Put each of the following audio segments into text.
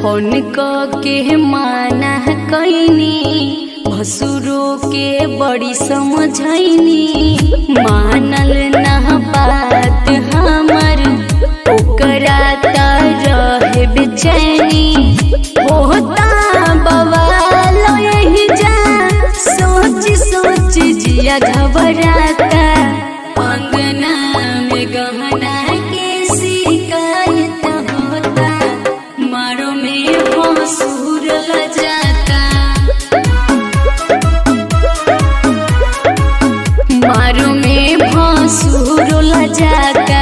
phone क के माना कैनी भसुरो के बड़ी समझैनी मानल ना बात हमर ओकरा त रहे बेचैनी होता बवाल यही जा सोच सोच जिया घबराता अंगना में गहना के शिकायत होता मारो में भसुर जाता मारो में भसुर जाता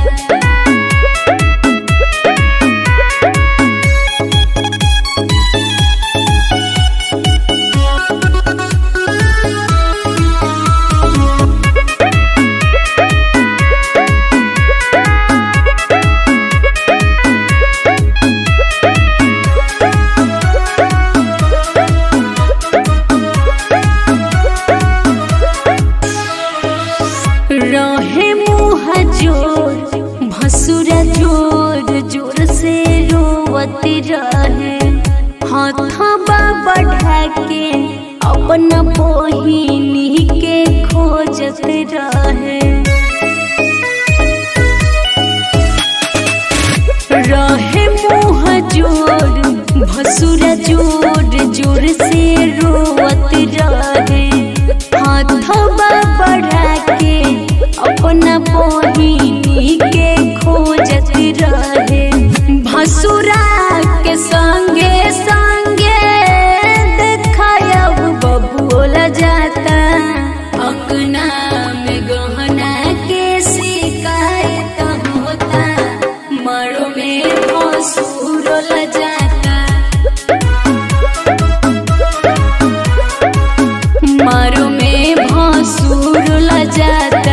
रहे मुँह जोर भसुरा जोर जोर से रोवत रहे हथबा बढ़ा के अपना बहिनी के खोजत रहे रहे मुँह जोर भसुरा जोर जोर से रोवत रहे हाथबा बढ़ा के अपना बहिनी के खोजत रहे भसुरा के संगे संगे देखायब बबुल जाता अंगना में गहना के शिकायत होता मरो में भसुर जाता मारो में भसुर जाता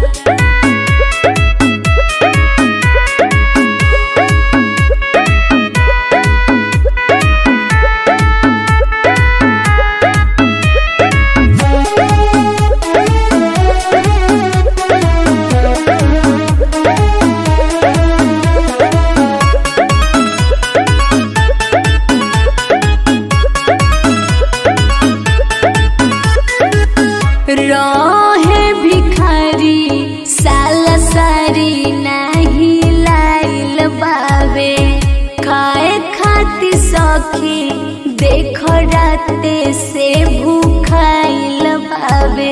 रहे भिखारी साला सारी नाही लाइल बावे खाए खाती सखी देख राते से भूखाइल बावे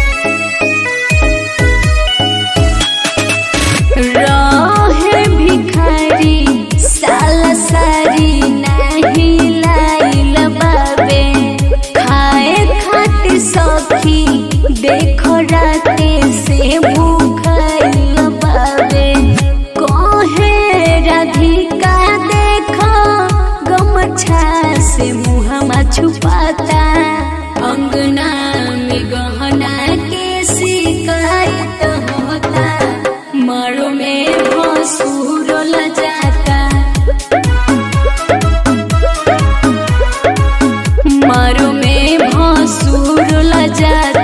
रहे भिखारी साला सारी नाही लाइल बावे खाए खाते सखी देखो राते से भूखाइल बावे कहे राधिका देखो गमछा से मुहमा छुपाता अंगना में गहना के शिकायत होता मारो में भसुर जाता मारो में भसुर जाता